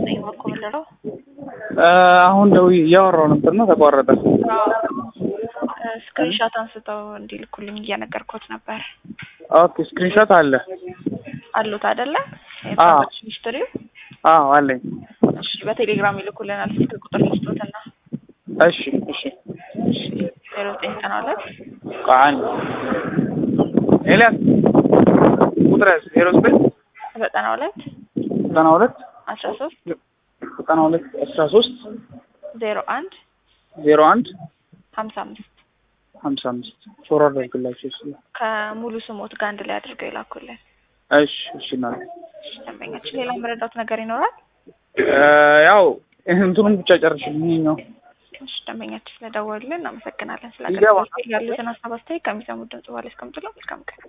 ነኝ እኮ የምልለው። አሁን ደውዬ እያወራሁ ነበርና ተቋረጠ። ስክሪንሾት አንስተው እንዲልኩልኝ እየነገርኩት ነበር። ኦኬ ስክሪንሾት አለ? አሉት አይደለ? አዎ። የትራንዛክሽን ሂስትሪው አዎ አለኝ። እሺ፣ በቴሌግራም ይልኩልናል። ስልክ ቁጥር ልስጦትና እሺ እሺ። ዜሮ ዘጠኝ ዘጠና ሁለት ቆይ አንድ ኤልያስ ቁጥር ያዝ ዜሮ ዘጠኝ ዘጠና ሁለት ዘጠና ሁለት አስራ ሶስት ዘጠና ሁለት አስራ ሶስት ዜሮ አንድ ዜሮ አንድ ሀምሳ አምስት ሀምሳ አምስት ፎር አድርግላቸው ይችላል። ከሙሉ ስሞት ጋር አንድ ላይ አድርገው ይላኩልን። እሺ እሺ እናቴ እሺ፣ ደንበኛችን ሌላ መረዳት ነገር ይኖራል? ያው እንትኑን ብቻ ጨርሽልኝ ይኸኛው እሺ፣ ደንበኛችን ስለደወሉልን እናመሰግናለን። ስለ ይገባል። ያሉትን ሀሳብ አስተያየት ከሚሰሙት ድምጽ በኋላ ያስቀምጡልን። መልካም ቀን